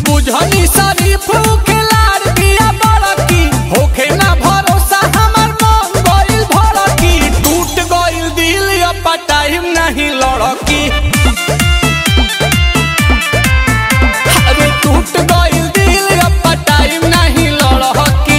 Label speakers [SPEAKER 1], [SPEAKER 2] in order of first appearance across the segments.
[SPEAKER 1] बुझनी शरीफ खिलाड़ दिया बड़की होखे ना भरोसा हमर मन गइल भड़की टूट गइल दिल अब टाइम नहीं लड़की अरे टूट गइल दिल अब टाइम नहीं लड़की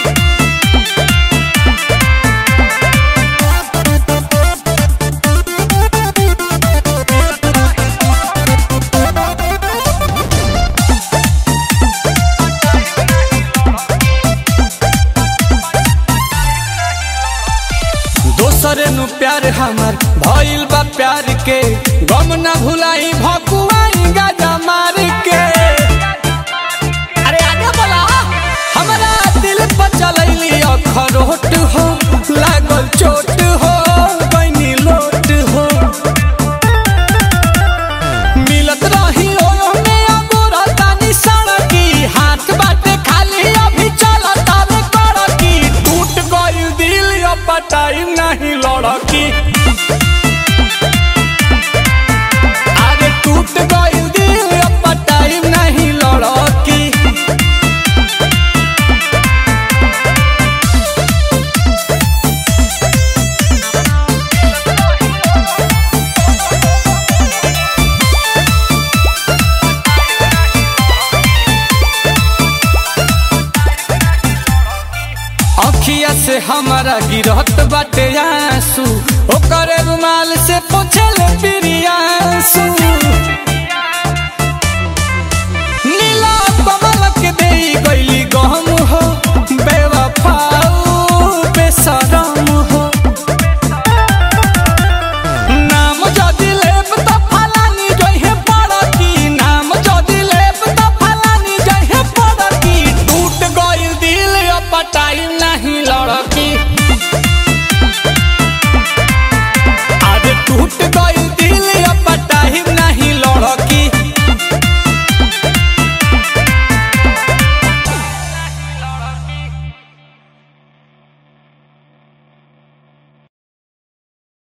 [SPEAKER 1] दोसरे नु प्यार हमर भइल बा प्यार के गम ना भुलाई भकुआई गाजा मार के अरे आगे बोला हमरा दिल पर चलैली अखरोट हो लागल चोट हो बनी लोट हो मिलत रही ओने अगोरा तानी सड़की हाथ बाटे खाली अभी चलत आवे कड़की टूट गइल दिल अब टाइम नहीं लड़की अरे टूट गइल दिल अब टाइम नहीं लड़की अखिया से हमारा गिरहत बाटे आंसू ओकरे रुमाल से पोछे